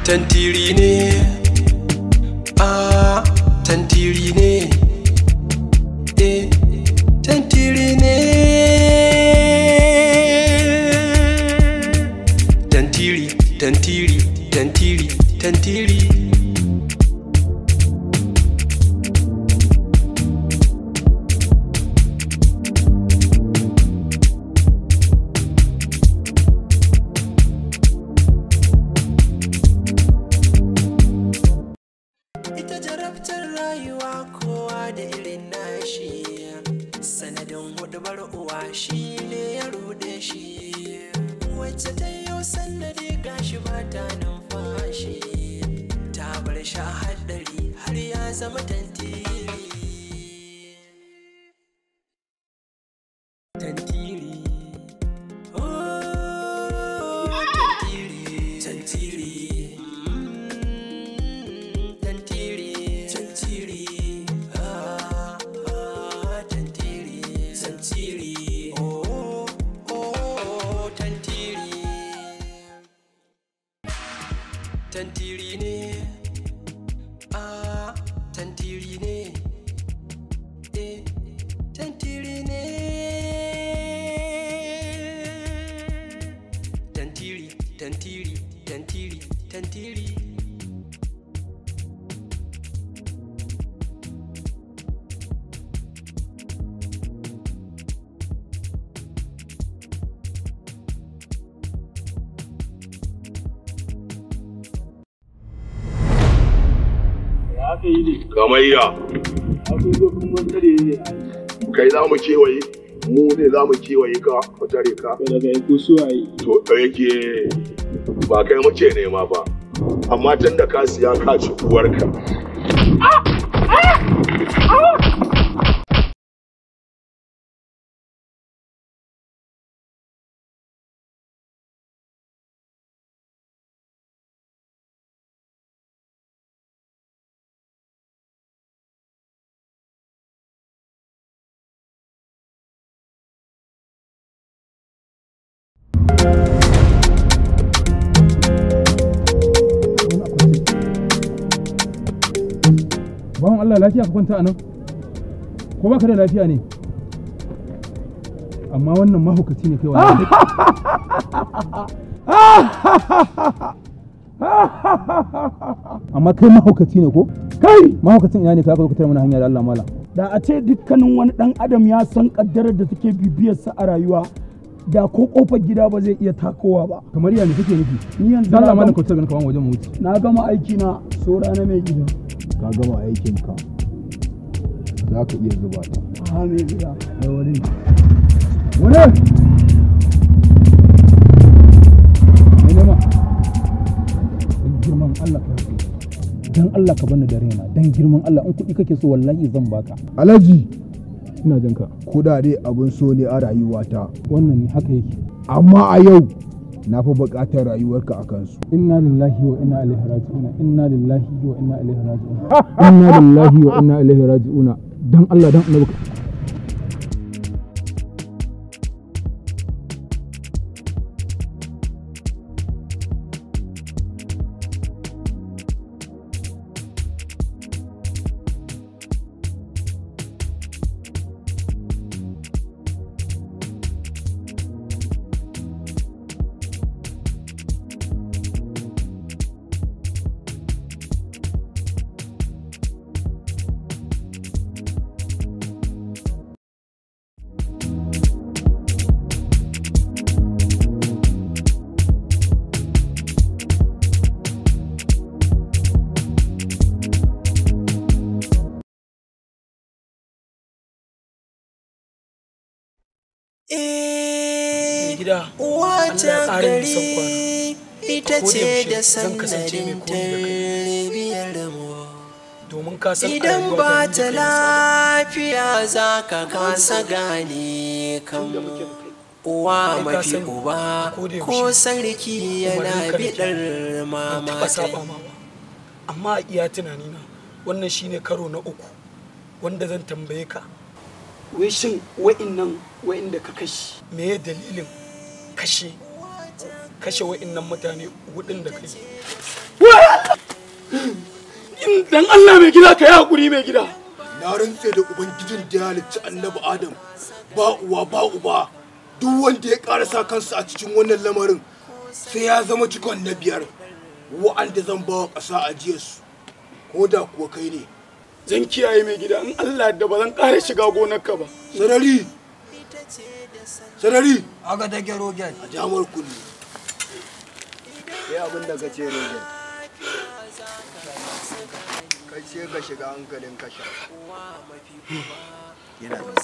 tantiri ne ah tantiri ne eh tantiri ne tantiri tantiri tantiri tantiri ita jarabtar rayuwa kowa da irin nashi sanadin hudubar uwa shi ne ya rude shi wacce ta yi sannadi gashi ba ta numfashi ta bar sha haddari har ya zama tantiri tantiri oh, tantiri tantiri Mm, tantiri tantiri ah ah tantiri tantiri oh oh tantiri tantiri ne ah tantiri ne eh tantiri ne tantiri tantiri tantiri tantiri aka yi ne Kamayya, aka zo kuma tare ne kai za mu kewaye, mu ne za mu kewaye ka, mu tare ka. to daga ko su ayi To da yake ba kai muke nema ba, amma tun da ka siya ka ci uwarka. bawan Allah lafiya ka kwanta a nan ko baka da lafiya ne amma wannan mahaukaci ne kai wallahi amma kai mahaukaci ne ko kai mahaukacin ina ne ka zo ka tare mana hanya da Allah mala da a ce dukkanin wani dan adam ya san kaddarar da take bibiyarsa a rayuwa da ko kofar gida ba zai iya takowa ba kamar ya ne kake nufi ni yanzu dan Allah na malam gama- ka tsaya kaman wajen mu wuce na gama aiki na so rana mai gida ka gama aikinka za ka iya zuba ta ha mai gida da wani wani mai nema dan girman Allah ka rufe dan Allah ka bani da raina dan girman Allah in kuɗi kake so wallahi zan baka alhaji ina jin ka kudade abin so ne a rayuwata wannan ne haka yake amma a yau na fi buƙatar rayuwarka a kansu inna lillahi wa inna ilaihi raji'una inna lillahi wa inna ilaihi raji'una inna lillahi wa inna ilaihi raji'una dan Allah dan annabi ka- Eh, gida wata Allah ya ƙara nisan kwana. gari ita A koda ce yaushe da zan kasance mai sanadin koyi da kai. tarbiyyar mu. domin ka san a Idan rayuwa ba ni da ta kai na saba. lafiya za ka kasa gane kan da muke da kai uwa Kai ka mafi sani, uba a koda yaushe ko sarki yana umarninka nake biɗar ban taɓa mama saba ma ba amma a iya tunanina wannan shine karo na uku wanda zan tambaye ka wai shin wa'innan wa'inda ka kashi me ya dalilin kashe kashe wa'innan mutane hudun da kai dan Allah mai gida ka yi hakuri mai gida na rantse da ubangijin da ya halicci annabi adam ba uwa ba uba duk wanda ya karasa kansa a cikin wannan lamarin sai ya zama cikon na biyar wa'anda zan bawa ƙasa ajiyarsu ko da kuwa kai ne zan kiyaye mai gida in Allah da ba zan ƙara shiga gonarka ba sarari sarari Aga take rogen. a jamar kulli Sai abin da ka ce rogen. Kai ce ka shiga hankalin kasha. Yana da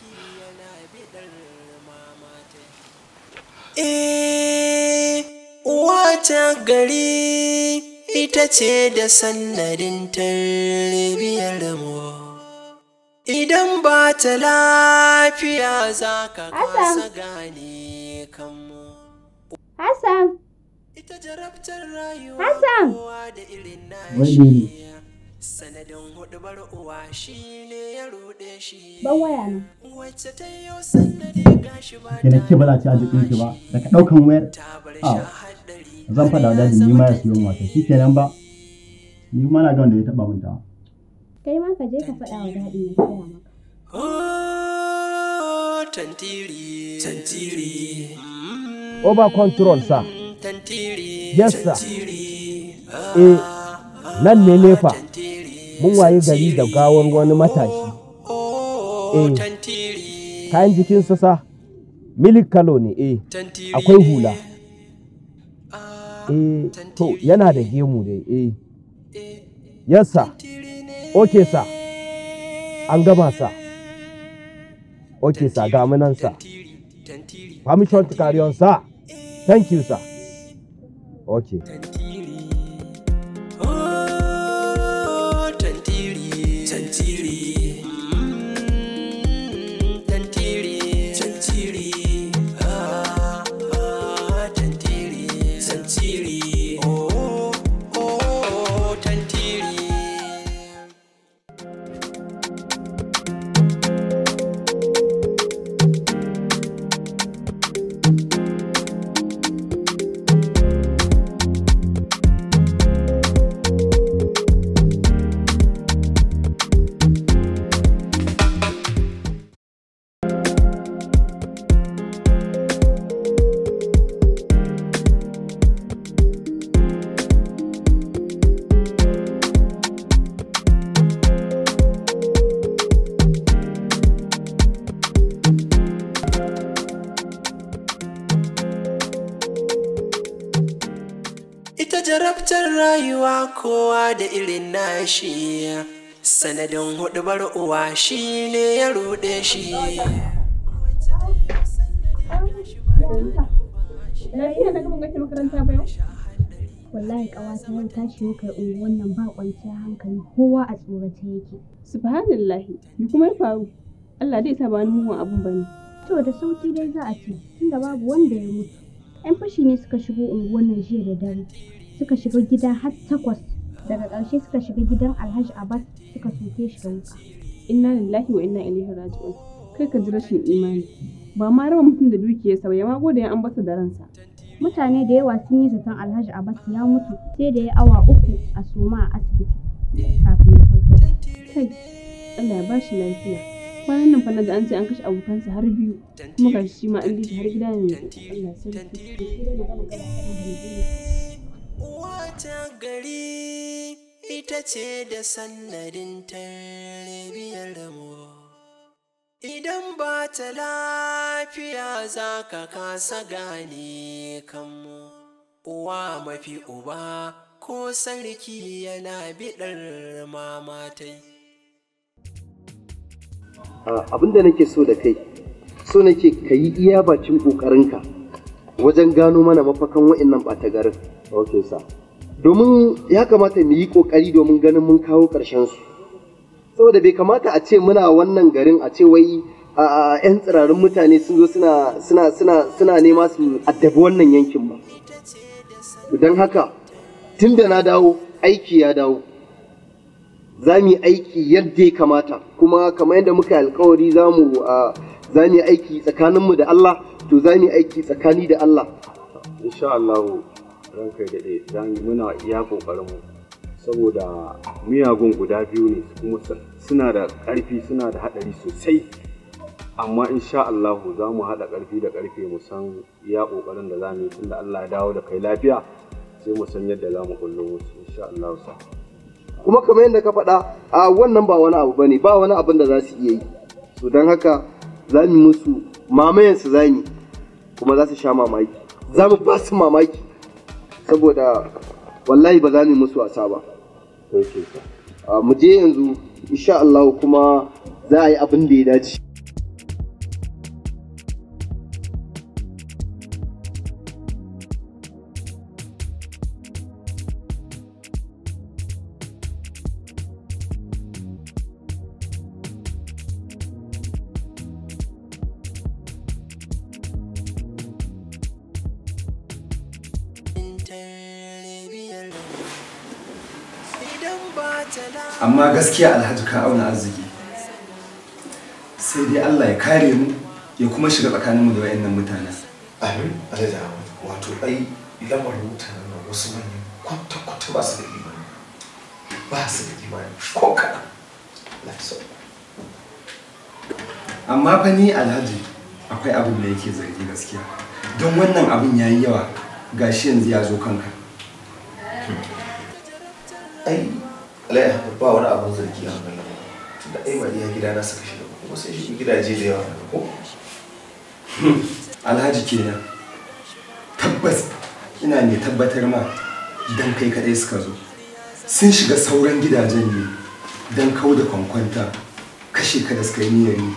Eh, wata gari ita ce da sannadin tarbiyar mu. Idan ba ta lafiya za ka kasa gane kanmu. Hassan, Ita jarabtar rayuwa Hassan. kowa da irin Wai nashi. ne. Sanadin hudubar uwa shi ne ya ruɗe shi. ban waya nan. Wacce ta yi sannadi gashi ba ke da ke ba za ci arzikin ki ba daga ɗaukan wayar ta bar a shi a haɗari. zan faɗa wa dadi ni ma ya siyo mata shi kenan ba ni kuma na ga wanda ya taɓa min ta Kai ma ka je ka faɗa wa daɗin ya saya maka. Oh, tantiri, tantiri. Mm, over control sa Tantiri, Yes, sir. tantiri. eh nan ne nefa Tantiri. mun waye gari da gawar wani matashi Oh, eh tantiri, kayan jikinsa sa milik kalo ne eh tantiri. akwai hula Ah, eh to yana da gemu dai eh yes sir okay sir an gama sa okay sir ga mu nan sa permission to carry on sir thank you sir okay Oh, tantiri, tantiri. Mm, Tantiri, tantiri. Ah, ah, tantiri, tantiri. Oh, oh, tantiri. Ita jarabtar rayuwa kowa da irin nashi sanadin hudubar uwa shi ne ya ruɗe shi. Lafiya na gaba kake makaranta ba yau? Wallahi ƙawata yau ta shigo kai unguwan nan ba kwanciyar hankali kowa a tsorace yake. Subhanallahi, me kuma ya faru? Allah dai sa ba wani mugun abun bane. To da sauki dai za a ce tunda babu wanda ya mutu. 'Yan fashi ne suka shigo unguwan nan jiya da dare. Suka shiga gida har takwas. Daga ƙarshe suka shiga gidan Alhaji Abbas suka soke shi da wuka. Inna lillahi wa inna ilaihi raji'un. Kai ka ji rashin imani. Ba ma raba mutum da dukiyarsa ba, ya ma gode an basa da ransa. Mutane da yawa sun yi zaton Alhaji Abbas ya mutu sai da ya awa uku a soma a asibiti kafin ya farko. Kai, Allah ya bashi lafiya. Kwanan nan fa na da an ce an kashe abokansa har biyu, kuma ga shi ma an bi shi har gida ne. Allah sarki. Wata gari ita ce da sannadin tarbiyar mu. Idan ba ta lafiya za ka kasa gane kanmu. Uwa mafi uba ko sarki yana biɗar mamatai. abin da nake so da kai so nake ka yi iya bacin ƙoƙarinka wajen gano mana mafakan wa'annan ɓata garin ok sa domin ya kamata mu yi ƙoƙari domin ganin mun kawo ƙarshen su saboda bai kamata a ce muna wannan garin a ce wai a 'yan tsirarin mutane sun zo suna suna suna suna nema su addabi wannan yankin ba don haka tun da na dawo aiki ya dawo za mu yi aiki yadda ya kamata kuma kamar yadda muka yi alkawari za mu za mu yi aiki tsakaninmu da Allah to za mu yi aiki tsakani da Allah insha Allah ranka da dai za mu muna iya kokarin mu saboda miyagun guda biyu ne kuma suna da ƙarfi suna da haɗari sosai amma insha Allahu za mu haɗa ƙarfi da ƙarfe mu san iya ƙoƙarin da za mu yi tunda Allah ya dawo da kai lafiya sai mu san yadda za mu kullo musu insha Allah sa kuma kamar yadda ka faɗa a wannan ba wani abu bane ba wani abin da za su iya yi so don haka za mu musu mamayen su za mu kuma za su sha mamaki za mu ba su mamaki saboda wallahi ba za mu musu wasa ba mu je yanzu insha Allah kuma za a yi abin da ya dace amma gaskiya alhaji ka auna arziki sai dai Allah ya kare mu ya kuma shiga tsakaninmu da wayannan mutanen amin alhaji ahmad wato ai lamarin mutanen nan wasu manyan kwata-kwata ba su da imani ba su da imani ko kaɗan amma fa ni alhaji akwai abin da yake zargi gaskiya don wannan abin yayi yawa gashi yanzu ya zo kanka ai alai ba wani abin zargi a wannan lamarin tunda ai ba iya gida na saka shiga kuma sai shi gidaje da yawa daga ko alhaji kenan tabbas ina ne tabbatar ma dan kai kadai suka zo sun shiga sauran gidajen ne don kau da kwankwanta kashe ka da suka yi niyyar yi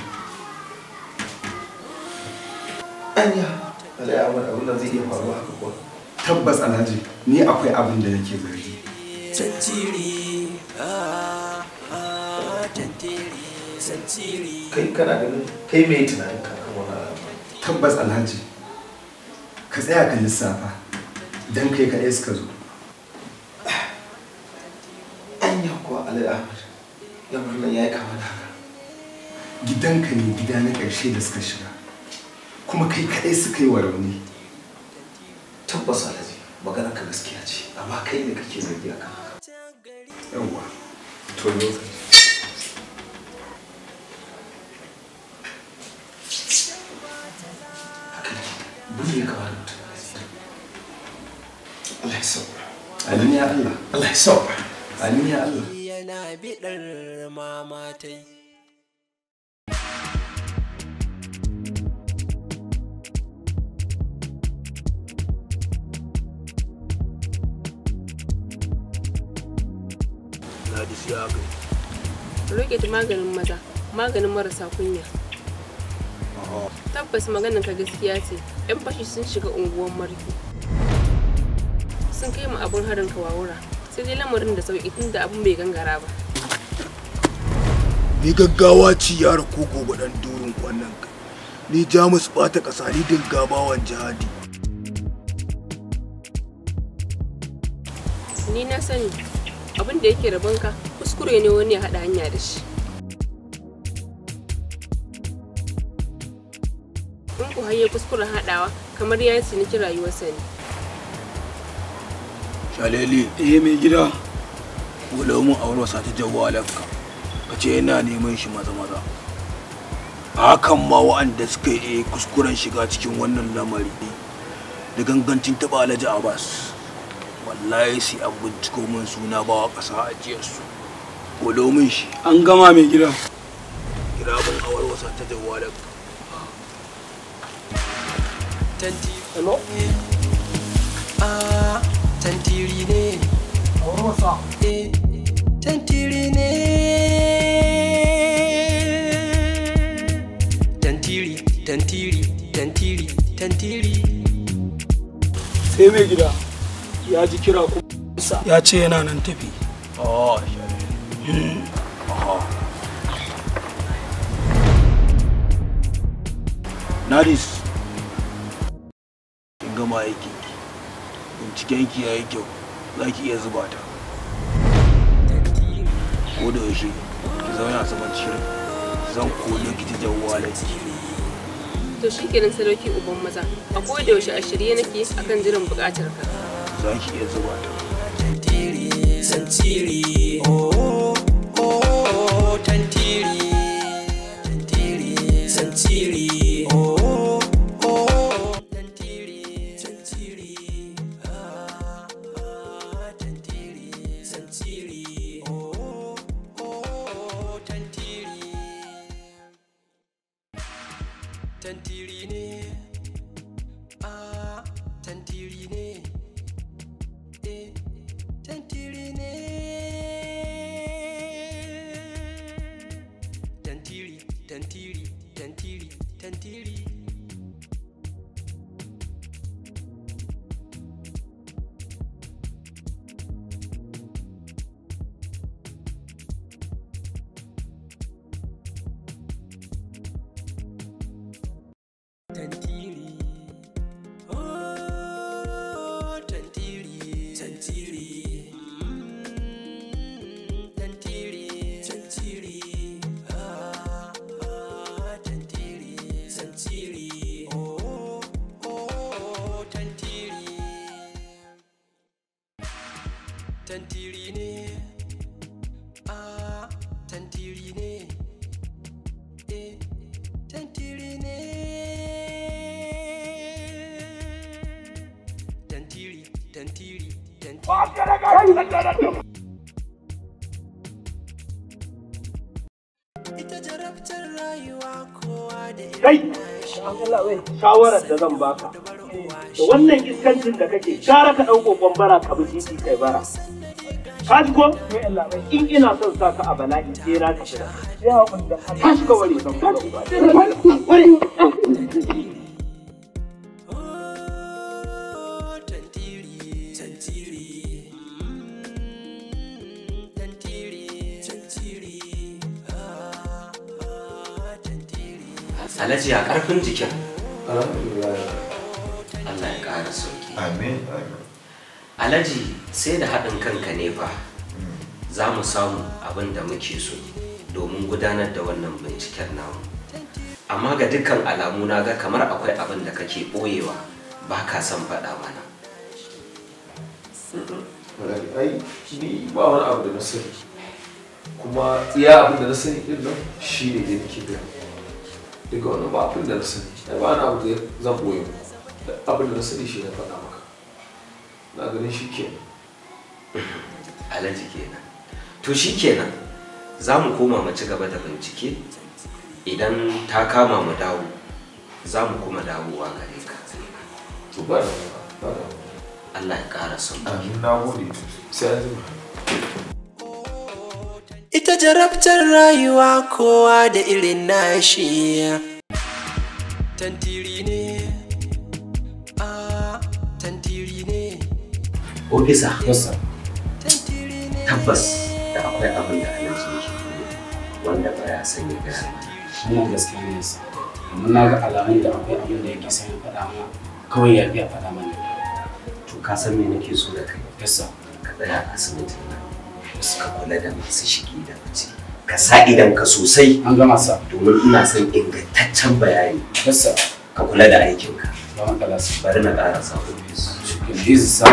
anya alai amur abin da zai iya faruwa haka kuwa tabbas alhaji ni akwai abin da nake zargi tantiri ah ah tantiri tantiri kai kana ganin kai mai tunanin kakan wani al'amari tabbas alhaji ka tsaya ka lissafa don kai kaɗai suka zo anya kuwa alai ahmad lamarin nan ya yi kama da haka gidanka ne gida na ƙarshe da suka shiga kuma kai kaɗai suka yi wa rauni tabbas alhaji magana ka gaskiya ce amma kai ne kake zargi akan haka yawwa to ne Buri ya kama da mutum Allah ya sauka. Amin ya Allah. Allah ya sauka. Amin ya Allah. yana biɗar mamatai Ladi siya kai. Roƙe maganin maza, maganin marasa kunya. Tabbas maganin ka gaskiya ce, 'yan fashi sun shiga unguwar marki. Sun kai mu abin harin kawawura, sai dai lamarin da sauƙi tun da abin bai gangara ba. Ni gaggawa ci yara ko gobe dan durin wannan kai. Ni Jamus bata ƙasa ni dingabawan jihadi. Ni na sani, abin da yake rabonka kuskure ne wani ya haɗa hanya da shi. In ku haye kuskuren haɗawa kamar ya yi ciniki rayuwarsa ne. Shalele, eh mai gida. Wala mun aure wasa ta jawalanka. Ka ce yana neman shi maza maza. Hakan ma wa'anda suka yi kuskuren shiga cikin wannan lamari da gangancin taɓa Alhaji Abbas. Wallahi sai an binciko min suna bawa ƙasa ajiyarsu. Wala mun shi. An gama mai gida. Kira mun aure wasa ta jawalanka. tantiri hello ah tantiri ne wasa eh tantiri ne tantiri tantiri tantiri tantiri sai mai gida ya ji kira kuma ya ce yana nan tafi Oh, Shalele. Aha. Nadis, kin gama aikin ki. Binciken ki yayi kyau, za ki iya zuba ta. Ko da yaushe, ki zauna saman shirin. Zan koyo ki ta jawwala ki. To shi kenan sadauki uban maza, a koda yaushe a shirye nake akan jiran buƙatar ka. Za ki iya zuba ta. tantiri tantiri oh oh tantiri tantiri tantiri oh oh tantiri tantiri ah ah tantiri tantiri oh oh tantiri tantiri ne ah tantiri ne eh tantiri ne tantiri tantiri tantiri tantiri tantiri oh tantiri tantiri mm, tantiri tantiri ah ah tantiri tantiri oh oh tantiri tantiri ne ah tantiri ne eh tantiri ne tantiri tantiri tantiri ita jarabtar rayuwa kowa da kai shawarar da zan baka da wannan iskancin da kake gara ka ɗauko kwambara ka bi titi kai bara ka ji ko in ina son sa ka a bala'i sai na ka shiga ka shiga wari zan wari tantiri mm, tantiri tantiri ah ah tantiri Alhaji a ƙarfin jikin. Allah ya ƙara sauki. Amin. Alhaji sai da haɗin kanka ne fa za mu samu abin da muke so domin gudanar da wannan binciken namu. Amma ga dukkan alamu na ga kamar akwai abin da kake ɓoyewa ba ka son faɗa mana. ai ni ba wani abu da na sani kuma iya abin da na sani din nan shi ne da nake biya daga wani ba abin da na sani ai ba wani abu da zan boye abin da na sani shi na faɗa maka na ganin shi ke Alhaji kenan. To shi kenan za mu koma mu ci gaba da bincike idan ta kama mu dawo za mu kuma dawowa gare ka. To ba da ba da Allah ya ƙara son Amin na gode sai an jima. ita jarabtar rayuwa kowa da irin nashi tantiri ne ah tantiri ne Ofisa. Tabbas da akwai abin da Alhaji yake koyo wanda ba ya san ya gaya mana. wannan gaskiya ne yasa amma na ga alamun da akwai abin da yake son ya faɗa mana kawai ya biya faɗa mana To ka san me nake so da kai? yasa Ka tsaya a asibitin nan. Ka kula da masu shigi da fice. Ka sa idan ka sosai. An gama sa. Domin ina son ingantaccen bayani. yasa Ka kula da aikinka. ba matsala sa Bari na ƙara sa ofis. shikin izi sa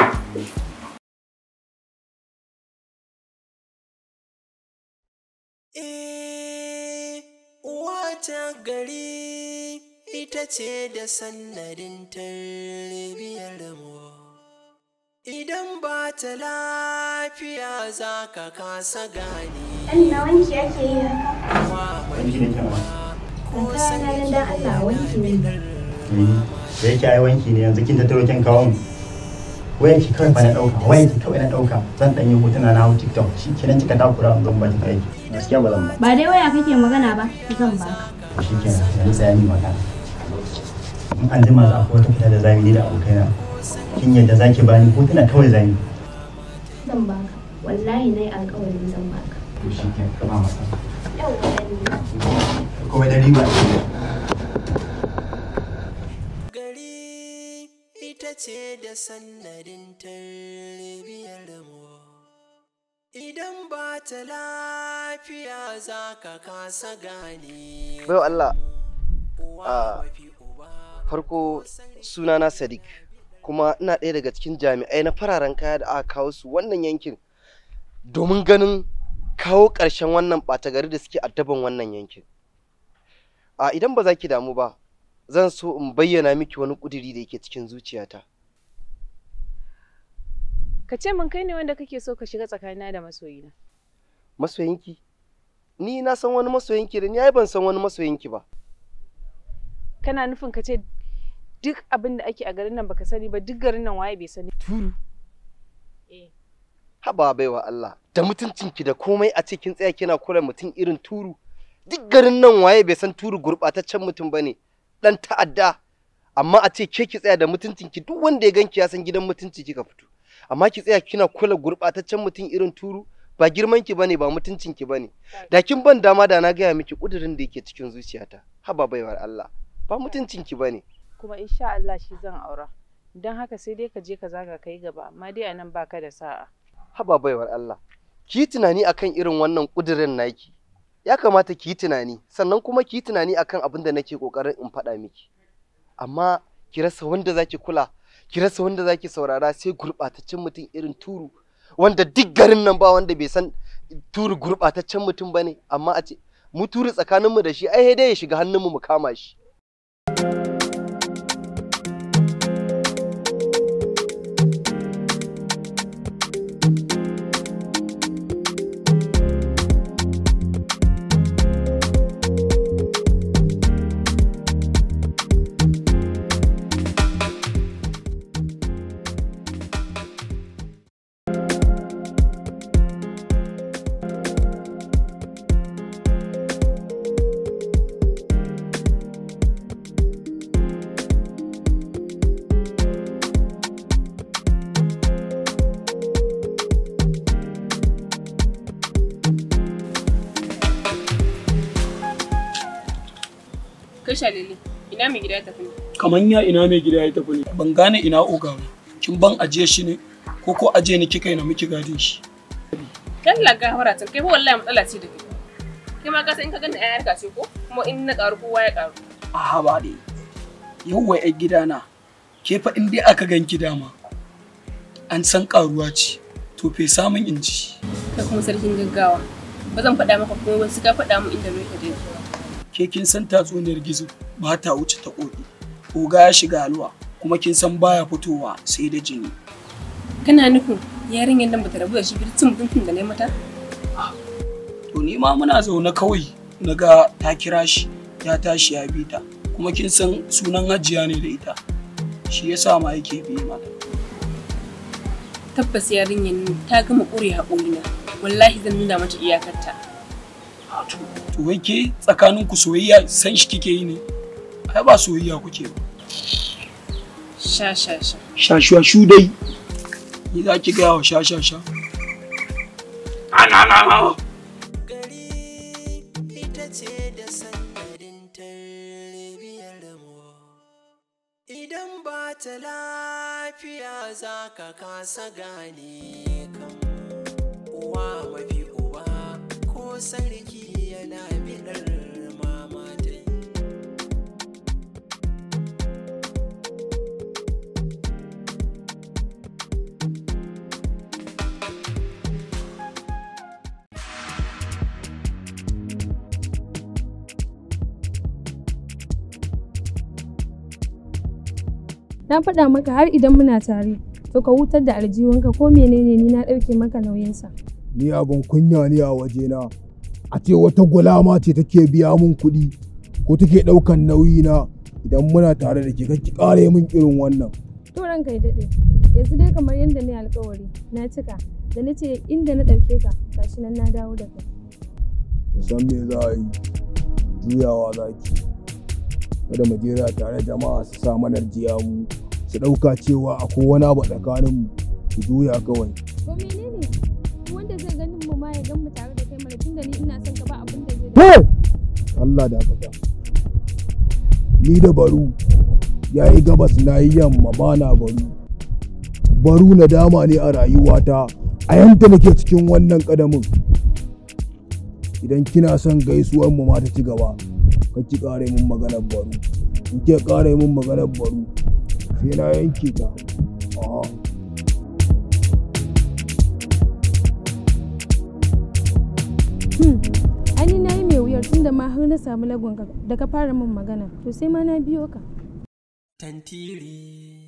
Eh, wata gari ita ce da sannadin tarbiyyar mu. Idan ba ta lafiya za ka kasa gane. Ɗan na wanki ake yi haka. Wanki ne kyan Ban kaya na nan dan Allah wanki ne. Da yake ai wanki ne yanzu kin tattaro kin kawo mu. Wayanki kawai fa na ɗauka, wayanki kawai na ɗauka. Zan ɗan yi hotuna na hau TikTok. Shi kenan kika takura zan ba ki aiki. Gaskiya ba zan ba. Ba dai waya kake magana ba, zan baka. Shi kenan yanzu sai ni magana. In an jima za akwai wata fita da zamu yi da abokaina. Kin yadda zaki bani hotuna kawai zamu yi. Zan baka. Wallahi na yi alƙawarin zan baka. To shi kenan ba matsala. Yau Kuma da riba. ita ce da sannadin tarbiyyar mu. Idan ba ta lafiya za ka kasa gane. Baiwa Allah, a farko sunana Sadiq kuma ina ɗaya daga cikin jami'ai na fararen kaya da aka kawo su wannan yankin domin ganin kawo ƙarshen wannan ɓata gari da suke addaban wannan yankin a idan ba za ki damu ba zan so in bayyana miki wani ƙuduri da yake cikin zuciyata Ka ce min kai ne wanda kake so ka shiga tsakanina da masoyina. masoyinki ni na san wani masoyinki da ni ai ban san wani masoyinki ba Kana nufin ka ce duk abin da ake a garin nan baka sani ba duk garin nan waye bai sani. Turu. haba baiwa Allah da mutuncinki da komai a cikin tsaya kina kula mutum irin turu duk garin nan waye bai san turu gurɓataccen mutum bane dan ta'adda amma a ce ke ki tsaya da mutuncinki duk wanda ya ganki ya san gidan mutunci kika fito amma ki tsaya kina kula gurɓataccen mutum irin turu ba girman ki bane ba mutuncin ki bane da kin ban dama da na gaya miki kudirin da yake cikin zuciyata haba baiwar Allah ba mutuncin ki bane Kuma insha Allah shi zan aura. Don haka sai dai ka je ka zaga kai gaba amma dai a nan baka da sa'a. haba baiwar Allah ki yi tunani akan irin wannan kudirin naki ya kamata ki yi tunani sannan kuma ki yi tunani akan abin da nake kokarin in faɗa miki amma ki rasa wanda zaki kula ki rasa wanda zaki saurara sai gurɓataccen mutum irin turu wanda duk garin nan ba wanda bai san turu gurɓataccen mutum bane amma a ce mu turu tsakaninmu da shi ai dai ya shiga hannunmu mu kama shi Kai shalele, ina mai gida ya tafi ne? kaman ya ina mai gida ya tafi ne ban gane ina oga ba kin ban ajiye shi ne ko ko ajiye ni kika yi na miki gadin shi Dalla ga hawara tun kai fa wallahi matsala ce da kai. Kai ma ka san in ka ganda ƴaƴar ka ce ko kuma in na ƙaru kowa ya ƙaru. a ba dai yawwa yar gidana ke fa in dai aka gan gida ma an san karuwa ce to fe samun inji Kai kuma sarkin gaggawa. Ba zan faɗa maka komai ba sai ka faɗa min inda mai ka je. ke kin san tatsuniyar gizo ba ta wuce ta koki oga ya shiga halwa kuma kin san baya fitowa sai da jini Kana nufin yarinyar nan bata rabu da shi birtin mutuntun da na yi mata? to ni ma muna zaune kawai na ga ta kira shi ya tashi ya bi ta kuma kin san sunan hajiya ne da ita shi yasa ma yake bi mata Tabbas yarinyar nan ta gama ƙure haƙorina. Wallahi zan nuna mata iyakarta. to wai ke tsakanin ku soyayya san shi kike yi ne ai ba soyayya kuke ba Sha sha sha. shashashu dai ni za ki gaya wa shashasha ana na na ita ce da sanadin tarbiyyar mu idan ba ta lafiya za ka kasa gane kan uwa mafi uba ko sarki yana bidar mama ta yi Na faɗa maka har idan muna tare, to ka hutar da aljihunka ko menene ni na ɗauke maka nauyinsa. ni abin kunya ne a wajena a ce wata gulama ce take biya mun kuɗi ko take ɗaukan nauyi na idan muna tare da ke ki ƙare min irin wannan To ranka ya daɗe, yanzu dai kamar yadda na yi alkawari, na cika, da na ce inda na ɗauke ka, gashi nan na dawo da kai. ki san me za a yi juyawa za ki kada mu jera tare jama'a su sa mana jiya mu su ɗauka cewa akwai wani abu tsakanin mu ki juya kawai To menene? Duk wanda zai ganin mu ma ya gan mu tare da kai mana tunda ni ina son ka ba abin da zai Hey! Allah da fata ni da baru ya yi gabas na yi yamma ba na baru baru na dama ne a rayuwata a yanta nake cikin wannan kadamin idan kina son gaisuwar mu ma ta ci gaba ka ki kare mun maganar baru in ke kare mun maganar baru sai na yanke ta A'a. tunda ma har na samu lagonka da ka fara min magana to sai ma na biyo ka Tantiri.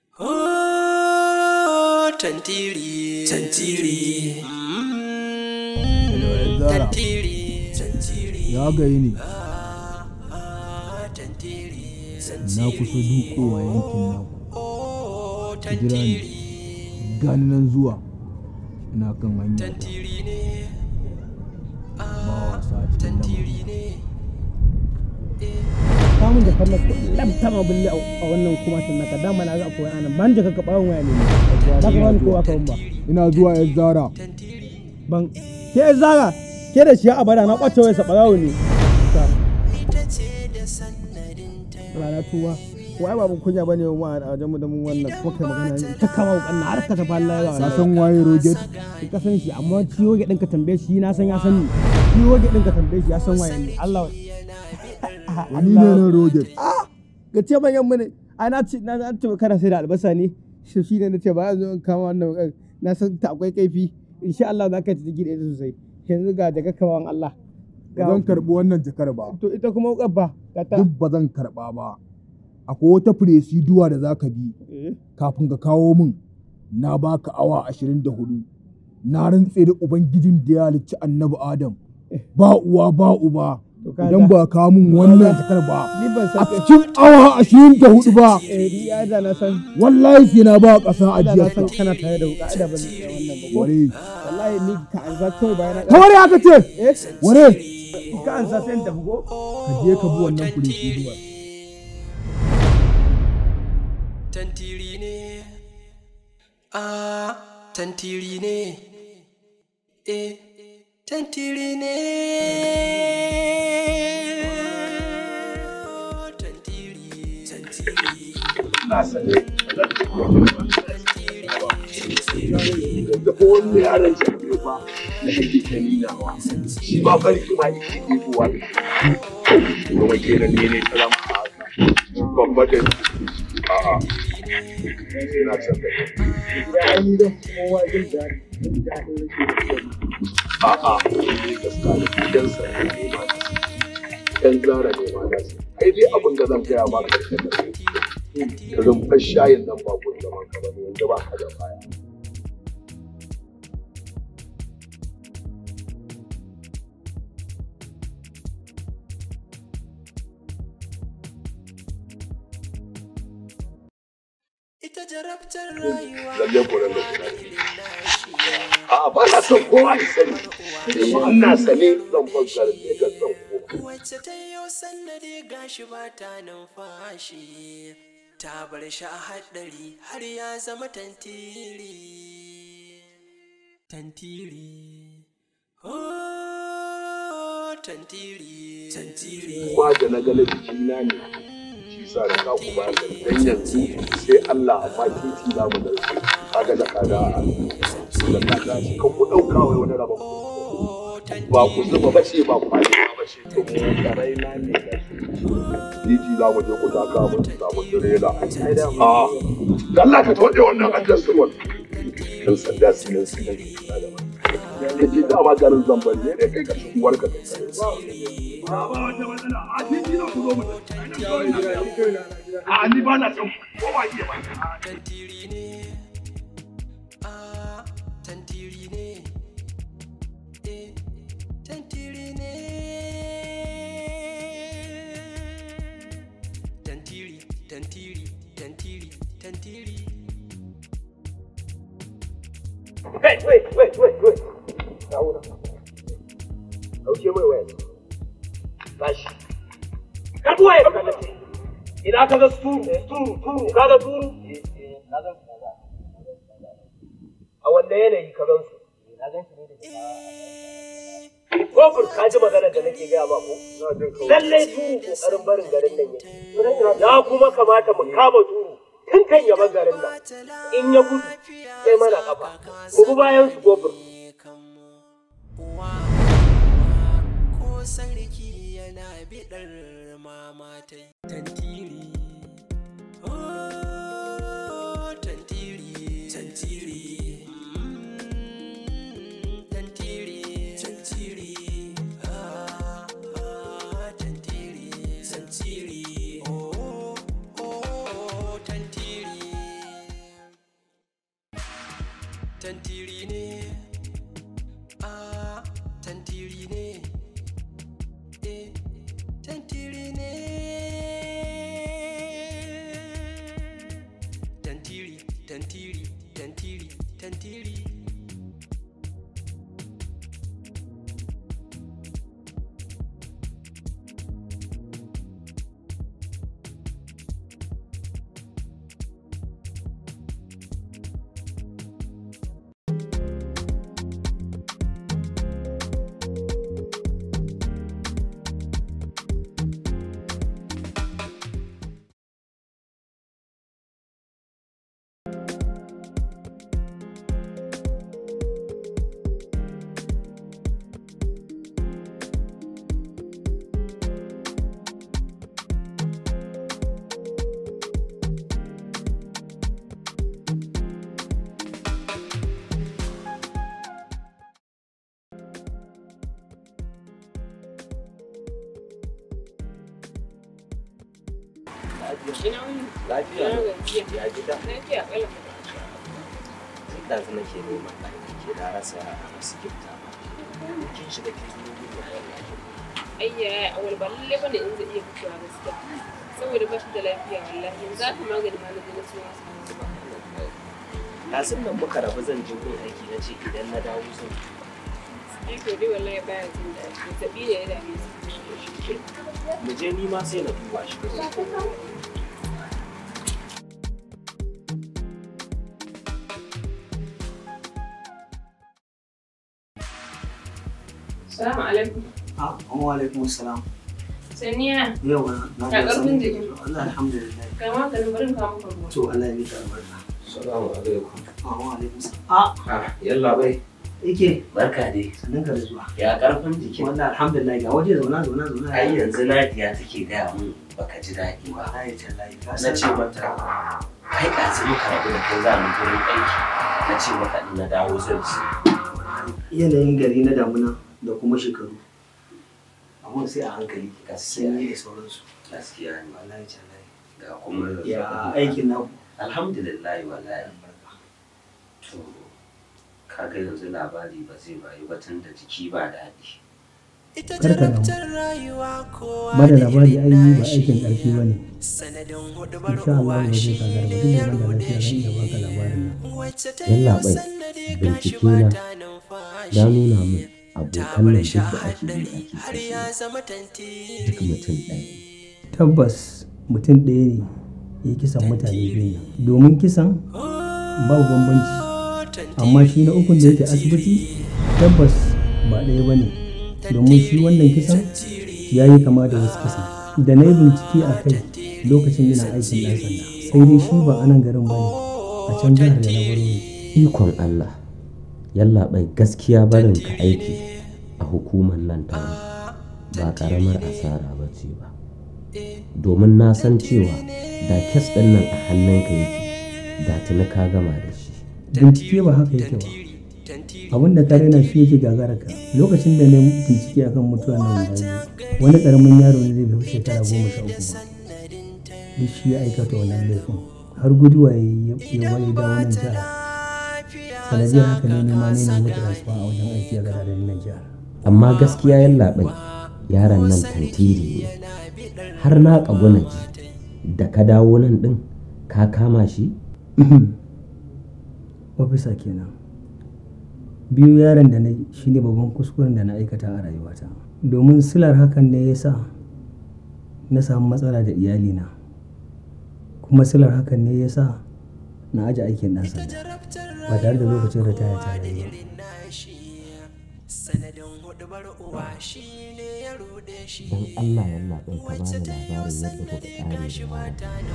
Oh, tantiri. Tantiri. Mm, Zara. Tantiri. Tantiri. ya gayi ne Tantiri. na kusa dukowa yankin naku ki jira ni gani nan zuwa ina kan hanya Tantiri ne. ba wasa a cikin lamarin samun da kallon labta ma bulle a wannan kuma tun naka dama na ga akwai anan ban jaka ka bawon waya ne ba ka bani kowa kan ba ina zuwa yan zara ban ke yan zara ke da shi a bada na kwace waya sabarawo ne rana tuwa wai ba mun kunya bane wa a wajen mu da mun wannan kuma kai magana ne ta kama wukan na har ka tafi Allah ya ka san waye roget ka san shi amma ciwo ga ɗin ka tambaye shi na san ya san ni ciwo ga ɗin ka tambaye shi ya san waye ne Allah wani ne na roget ga ce manyan mu ne ai na ce na ce kana sai da albasa ne shi shi ne na ce ba zo in kama wannan wukan na san ta akwai kaifi insha Allah za ka ci gida ita sosai yanzu ga daga kawan Allah ba zan karbi wannan jakar ba to ita kuma wukar ba ga ta duk ba zan karba ba akwai wata firesiduwa da za ka bi kafin ka kawo min na baka awa ashirin da hudu na rantse da ubangijin da ya halicci annabi adam ba uwa ba uba idan ba ka min wannan jakar ba ni ban a san cikin awa ashirin da hudu ba eh ni ya da na san wallahi sai na ba ƙasa da na ajiyar san kana tare da wuka da ban da wannan ba ko ware wallahi ni ka an za kawai bayan ta ware aka ce eh ware ka an sa sai in tafi ko ka je ka bi wannan firesiduwa Tantiri ne. Ah, tantiri ne. Eh, tantiri ne. Oh, Tantiri, tantiri. na sane da ko wanda yaran shi ne ba da kake ta ninawa shi ba bari kuma yake ɗebowa kuma kenan ne ne ta zama a haka babba da a'a sai na can da a'a gaskiya da gidan sa ne ma dan zara ne ma da kai dai abin da zan gaya ma karshen da rumfar shayin nan ba kun zaman ka ba ne yanzu ba ka da baya Ita jarabtar rayuwa. lalle ko nan da kuna a ba na son kowa ya sani amma ina sane zan fassara ne ga san ko Wacce ta yi sannadi gashi ba ta numfashi. Ta bar shi a haɗari har ya zama tantiri. Tantiri. Oh, tantiri. Tantiri. kuma da na gane jikina ne shi sa da ka ku ba da dan yanzu sai Allah amma titi za mu dauke kaga da kaga da kaga kan ku dauka wai wani rabon ba ku zuba ba ce ba ku ba ba ce to mu karai na ne da titi za mu je ku taka mu samu direla a Allah ka tode wannan addas ruwan dan sanda su ne su ne ka ji dama garin zambar ne dai kai ka ci uwar ka a ni ba na son kowa iya ba Tantiri ne. Ah, tantiri ne. Eh, tantiri ne. Tantiri, tantiri, tantiri, tantiri. Kai, wait, wait, wait, wait. Kawo na. Dauke mai waya. Bashi. Karbi waya ka nace. Ina ka ga turu, turu, turu, ka ga turu? A wanne yanayi ka gan su? Kofur ka ji magana da nake gaya ba ko? Lallai turu kokarin barin garin nan yake. Ya kuma kamata mu kama turu tun kan yaban garin nan. In ya gudu sai mana kafa. Ku bi bayan su kofur. Ko sarki yana biɗar mamatai. Tantiri. Oh, tantiri. Tantiri. Mm, Tantiri. Tantiri. Ah, ah, tantiri oh oh tantiri tantiri ne ah tantiri ne eh tantiri ne tantiri tantiri tantiri tantiri Ina wuni? Lafiya. Ina gajiya. Ya gida. Lafiya ƙalau. Tun da zama ke neman ɗaki ke na rasa a masu gifta ba. Kin shiga kin yi gudu a yau. Ayya awal ba lalle bane in zai iya fitowa gaskiya. Saboda ba shi da lafiya wallahi yanzu aka magani ma na je na siyo masa yanzu ba. Ɗazun nan muka rabu zan je gun aiki na ce idan na dawo zan Ai to dai wallahi baya jin daɗi. Zazzaɓi ne ya dame sa. mu je ni ma sai na duba shi. Salamu alaikum. Ah, wa alaikum salam. Saniya. Yau na Ya ƙarfin jikin. Allah alhamdulillah. Ga maganin barin kawo maka ruwa. To Allah ya mika albarka. Salamu alaikum. Ah, wa alaikum salam. Ah, Ah, yalla bai. yake. Barka dai. Sannan ka da zuwa. Ya karfin jikin. Wallahi alhamdulillah ga waje zauna zauna zauna. Ai yanzu Nadiya take gaya mun baka ji daɗi ba. Wallahi tallahi ka Na san. ce mata kai ɗazu muka rabu da kai za mu gurin aiki. Na ce mata in na dawo zan ci. yanayin gari na damuna da kuma shekaru. Abun sai a hankali ga sanyi da sauransu. Gaskiya ne. Wallahi tallahi. Ga kuma Ya aikin naku. Alhamdulillah wallahi. To kaga yanzu labari ba zai bayu ba tun da jiki ba daɗi. ita Kar ka damu. jarabtar rayuwa kowa Ba da da labari irin ai ba nashi aikin ƙarfi ba ne. sanadin hudubar Insha Allah uwa ba zai shi gagara ba ne duk ya da ban da rude lafiya zan shi iya baka labarin nan. wacce ta Yalla yi bai sannadi bincike na ya nuna min abokan nan duk da ake yi ake har kashe ya zama tantiri duk mutum ɗaya. Tabbas mutum ɗaya ne ya kisan mutane biyu ne. Domin kisan babu bambanci. Amma shi na ukun da yake asibiti tabbas ba ɗaya ba ne. Domin shi wannan kisan ya yi kama da wasu kisan. Da na yi bincike a kai lokacin yana aikin ɗan sanda. Sai dai shi ba a nan garin ba ne. A can jihar da na baro ne. Ikon Allah, yallaɓai gaskiya barin ka aiki a hukumar nan ta ba ƙaramar asara ba ce ba. Domin na san cewa da kes ɗin nan a hannunka yake, da tuni ka gama da shi. Bincike ba haka yake ba. Abin da ka raina shi yake gagara ka. Lokacin da na yi bincike akan mutuwa na guda biyu, wani ƙaramin yaro ne zai bai fi shekara goma sha uku ba. Duk shi ya aikata wannan laifin. Har guduwa ya yi ya wani da wannan jihar. Sanadiyar haka ne nema ne na mutu rasuwa a wajen aiki a gadarin nan jihar. Amma gaskiya yallaɓai yaron nan tantiri ne. Har na ƙaguna ji da ka dawo nan ɗin ka kama shi? Ofisa kenan. Biyu yaron da na yi shi ne babban kuskuren da na aikata a rayuwata. Domin silar hakan ne ya sa na samu matsala da iyalina. Kuma silar hakan ne ya sa na aje aikin ɗan sanda ba tare da lokacin ritaya ta yi ba. sanadin hudubar uwa shi ne ya rude shi Don Allah yallaɓai ka bani labarin yadda kuka ƙare da yaron.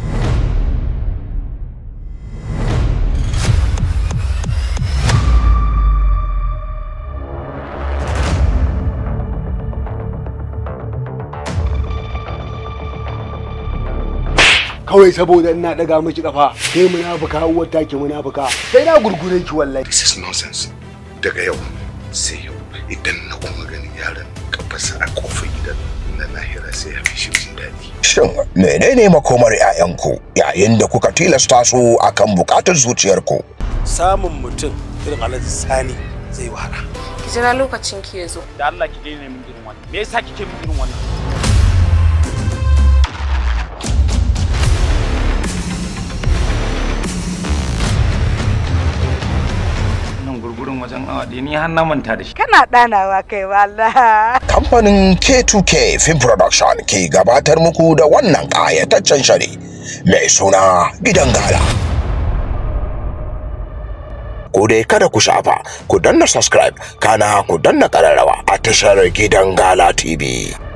kawai saboda ina daga miki kafa kai munafuka uwar take munafuka sai na gurgure ki wallahi this is nonsense daga yau sai yau idan na kuma ganin yaron kafarsa a kofar gidan na lahira sai ya fi shi jin daɗi Shin menene makomar 'ya'yanku yayin da kuka tilasta su akan bukatar zuciyarku? samun mutum irin alhaji sani zai wahala ki jira lokacin ki ya zo da Allah ki daina min irin wannan me yasa kike min irin wannan nan gurgurun wajen awa ɗaya ni har na manta da shi Kana ɗanawa kai wallah. Kamfanin K2K Film Production ke gabatar muku da wannan ƙayataccen shiri mai suna Gidan Gala. Ku dai kada ku shafa, ku danna subscribe, kana ku danna ƙararrawa a tashar Gidan Gala TV.